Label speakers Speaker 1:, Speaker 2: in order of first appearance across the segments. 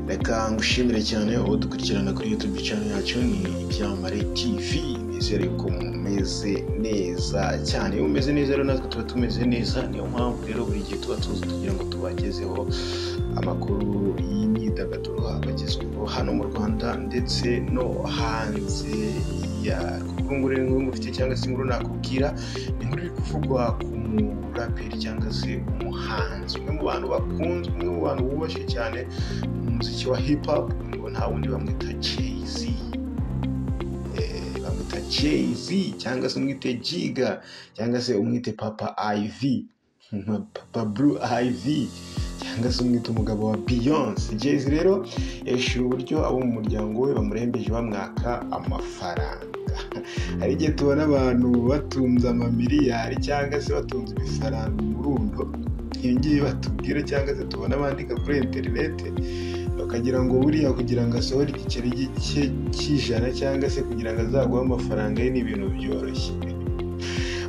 Speaker 1: Reka ngushimire cyane udukurikirana kuri YouTube channel yacu ni Ibyamamare TV. Nizere ko mumeze neza cyane. Iyo umeze neza rero natwe tuba tumeze neza, niyo mpamvu rero buri gihe tuba tuzi kugira ngo tubagezeho amakuru y'imyidagaduro abagezweho hano mu Rwanda ndetse no hanze yarwo. Kuri nguru rero inkuru ngufitiye cyangwa se inkuru nakubwira, ni inkuru iri kuvugwa ku muraperi cyangwa se umuhanzi, umwe mu bantu bakunzwe, umwe mu bantu bubashywe cyane mu muziki wa hip hop, ngo nta wundi bamwita Jay-Z. Eh, bamwita Jay-Z cyangwa se umwite Jiga cyangwa se umwite Papa IV, Papa Blue IV cyangwa se umwite umugabo wa Beyonce. Jay-Z rero yahishura uburyo abo mu muryango we bamurembeje bamwaka amafaranga. hari igihe tubona abantu batunze amamiliyari cyangwa se batunze ibifaranga umurundo ibi ngibi batubwira cyangwa se tubona bandika kuri interinete bakagira ngo buriya kugira ngo asohore igiceri cye cy'ijana cyangwa se kugira ngo azaguhe amafaranga ye ni ibintu byoroshye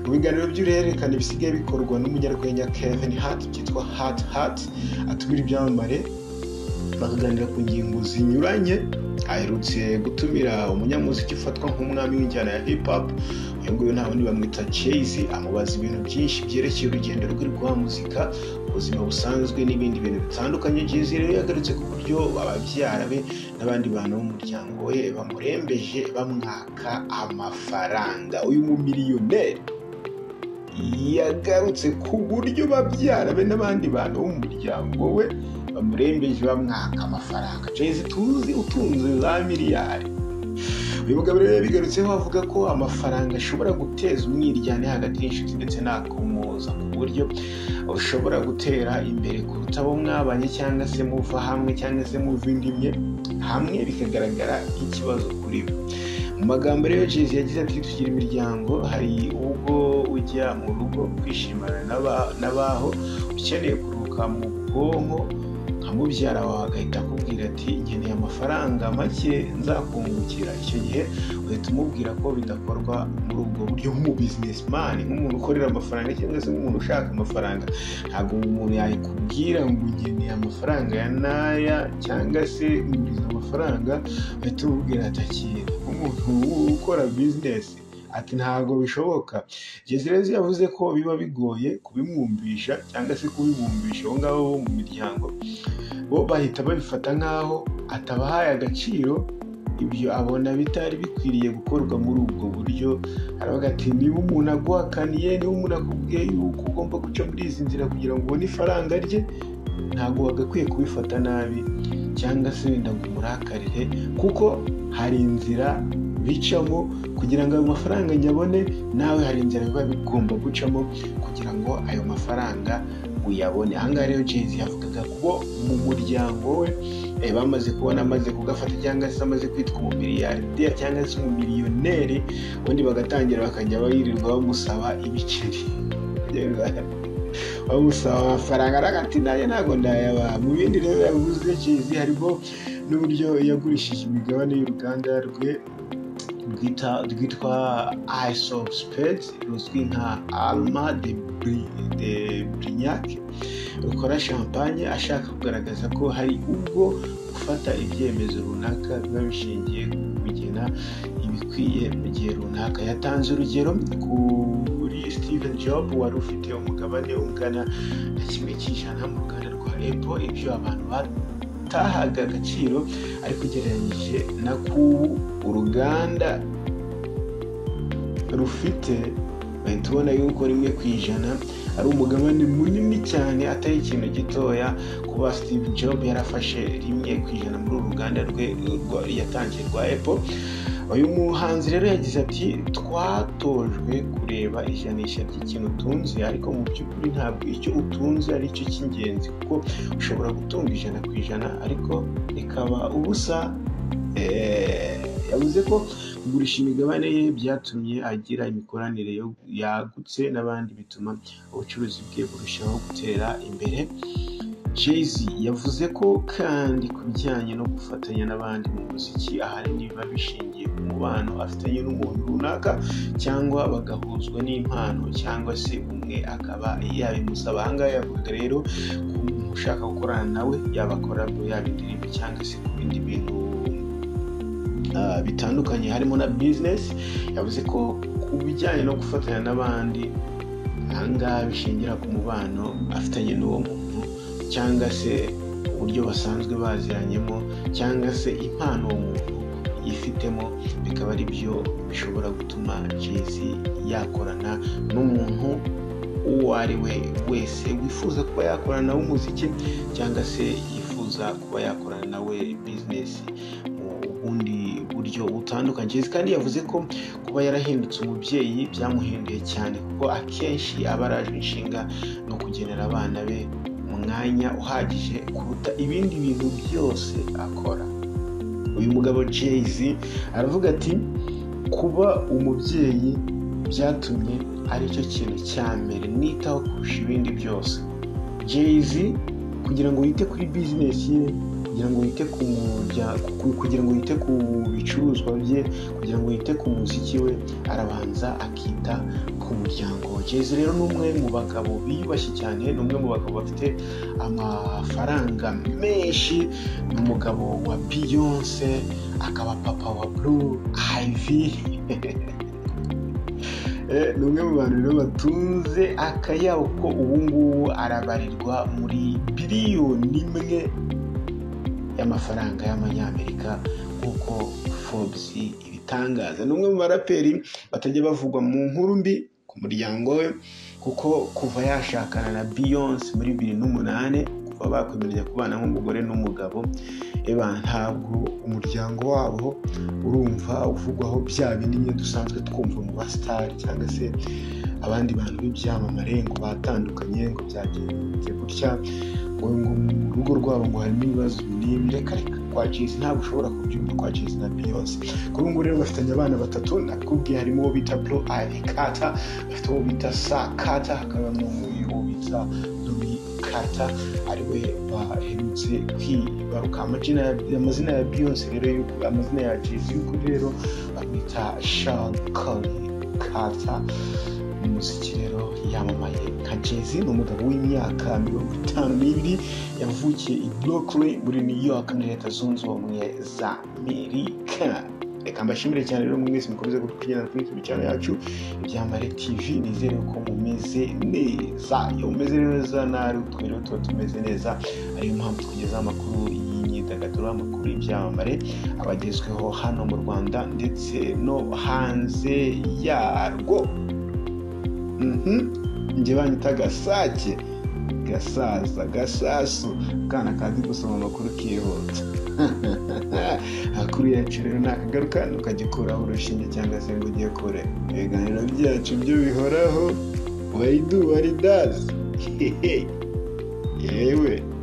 Speaker 1: mu biganiro by'uruhererekane bisigaye bikorwa n'umunyarwenya Kevin Hart byitwa Hart Hart atumira ibyamamare bakaganira ku ngingo zinyuranye aherutse gutumira umunyamuziki ufatwa nk'umwami w'injyana ya hip hop uyu nguyu nta wundi bamwita Jay-Z amubaza ibintu byinshi byerekeye urugendo rwe rwa muzika ubuzima busanzwe n'ibindi bintu bitandukanye Jay-Z rero yagarutse ku buryo ababyara be n'abandi bantu b'umuryango we bamurembeje bamwaka amafaranga uyu mumiliyoneri yagarutse ku buryo babyara be n'abandi bantu bo mu muryango we bamurembeje bamwaka amafaranga jezi tuzi utunze za miliyari uyu mugabo rero yabigarutseho avuga ko amafaranga ashobora guteza umwiryane hagati y'inshuti ndetse n'akomoza ku buryo ushobora gutera imbere kuruta abo mwabanye cyangwa se muva hamwe cyangwa se muva indi imwe hamwe bikagaragara nk'ikibazo kuri we mu magambo rero jezi yagize ati tugira imiryango hari ubwo ujya mu rugo kwishimana n'aba- n'abaho ukeneye kuruhuka mu bwonko nka mubyara wawe agahita akubwira ati nkeneye amafaranga make nzakungukira icyo gihe uhita umubwira ko bidakorwa muri ubwo buryo nk'umu bizinesimani nk'umuntu ukorera amafaranga cyangwa se nk'umuntu ushaka amafaranga ntabwo umuntu yakubwira ngo nkeneye amafaranga ya n'aya cyangwa se nguriza amafaranga uhita umubwira ati akira umuntu ukora bizinesi ati ntabwo bishoboka jezirezi yavuze ko biba bigoye kubimwumvisha cyangwa se kubibumbisha abo ngabo bo mu miryango bo bahita babifata nk'aho atabahaye agaciro ibyo abona bitari bikwiriye gukorwa muri ubwo buryo aravuga ati niba umuntu aguhakaniye niba umuntu akubwiye yuko ugomba guca muri izi nzira kugira ngo ubone ifaranga rye ntabwo wagakwiye kubifata nabi cyangwa se wenda ngo umurakarire kuko hari inzira bicamo kugira ngo ayo mafaranga nyabone nawe hari inzira biba bigomba gucamo kugira ngo ayo mafaranga uyabone ahangaha rero jay yavugaga ko mu muryango we eh, bamaze kubona amaze kugafata cyangwa se amaze kwitwa umumiliyarderi cyangwa se umumiliyoneri ubundi bagatangira bakajya birirwa bamusaba ibiceri bamusaba amafaranga aravuga ati nanjye ntabwo ndayabaha mu bindi rero yavuze jay harimo n'uburyo yagurishije imigabane y'uruganda rwe rwita rwitwa Ice of Spades ruzwi nka Alma de Bri- de Brignac rukora champagne ashaka kugaragaza ko hari ubwo gufata ibyemezo runaka biba bishingiye ku kugena ibikwiye mu gihe runaka yatanze urugero kuri Steven Job wari ufite umugabane ungana na kimwe cy'ijana mu ruganda rwa Apple ibyo abantu batahaga agaciro ariko ugereranyije na kubu uruganda rufite bahita ubona yuko rimwe ku ijana ari umugabane munini cyane atari ikintu gitoya kuba steve job yarafashe rimwe ku ijana muri uru ruganda rwe rwa- yatangiye rwa apple uyu muhanzi rero yagize ati twatojwe kureba ijanisha ry'ikintu utunze ariko mu by'ukuri ntabwo icyo utunze ari cyo cy'ingenzi kuko ushobora gutunga ijana ku ijana ariko rikaba ubusa Eh, yavuze ko kugurisha imigabane ye byatumye agira imikoranire yo- yagutse n'abandi bituma ubucuruzi bwe burushaho gutera imbere jay yavuze ko kandi ku bijyanye no gufatanya n'abandi mu muziki ahanini biba bishingiye ku mubano afitanye n'umuntu runaka cyangwa bagahuzwa n'impano cyangwa se umwe akaba yabimusaba ahangaha yavuga rero ku ushaka gukorana nawe yaba korabo yaba indirimbo cyangwa se ku bindi bintu ah, bitandukanye harimo na bizinesi yavuze ko ku bijyanye no gufatanya n'abandi ahangaha bishingira ku mubano afitanye n'uwo muntu cyangwa se uburyo basanzwe baziranyemo cyangwa se impano uwo muntu yifitemo bikaba ari byo bishobora gutuma jezi yakorana n'umuntu uwo ari we wese wifuza kuba yakorana nawe umuziki cyangwa se yifuza kuba yakorana nawe bizinesi mu bundi buryo butandukanye Jay-Z kandi yavuze ko kuba yarahindutse umubyeyi byamuhinduye cyane kuko akenshi aba arajwe inshinga no kugenera abana be umwanya uhagije kuruta ibindi bintu byose akora uyu mugabo Jay-Z aravuga ati kuba umubyeyi byatumye aricyo kintu cya mbere nitaho kurusha ibindi byose Jay-Z kugira ngo yite kuri bizinesi ye kugira ngo yite ku murya- ku- kugira ngo yite ku bicuruzwa bye kugira ngo yite ku muziki we arabanza akita ku muryango we Jay-Z rero ni umwe mu bagabo biyubashye cyane ni umwe mu bagabo bafite amafaranga menshi ni umugabo wa Beyonce akaba papa wa Blue Ivy Eh, ni umwe mu bantu rero batunze akayabo ko ubu ngubu arabarirwa muri biliyoni imwe y'amafaranga y'amanyamerika nk'uko Forbes ibitangaza ni umwe mu baraperi batajya bavugwa mu nkuru mbi ku muryango we kuko kuva yashakana na Beyonce muri bibiri n'umunani kuva bakwemeranya kubana nk'umugore n'umugabo eba ntabwo umuryango wabo urumva uvugwaho bya bindi nyine dusanzwe twumva mu basitari cyangwa se abandi bantu b'ibyamamare ngo batandukanye ngo byagenze gutya ngo ngo mu rugo rwabo ngo harimo ibibazo ibi n'ibi reka reka kwa Jay-Z ntabwo ushobora kubyumva kwa Jay-Z na Beyonce kuri ubu ngubu rero bafitanye abana batatu nakubwiye harimo uwo bita Bro Ivy Carter bafite uwo bita Sa Carter hakaba n'uwo bita Louis Carter ari we baherutse kwibaruka amazina ya amazina ya Beyonce rero y'ukuri amazina ya Jay-Z y'ukuri rero bamwita Sean Corey Carter umuziki rero yamamaye nka Jay-Z ni umugabo w'imyaka mirongo itanu n'ibiri yavukiye i Brooklyn muri New York muri leta zunze ubumwe za Amerika reka mbashimire cyane rero mwese mukomeze kutugendera kuri YouTube channel yacu ibyambare TV nizere ko mumeze neza iyo mumeze neza nawe utwo rero tuba tumeze neza ariyo mpamvu tukugezaho amakuru y'imyidagaduro amakuru y'ibyamamare abagezweho hano mu Rwanda ndetse no hanze yarwo Mhm. njye banyita gasake gasaza gasasu akana kazi gusoma amakuru kihuta amakuru yacu rero nakagaruka ukagikuraho urushinge cyangwa se ngo ugiye kure ibiganiro byacu byo bihoraho wayidu waridazi yewe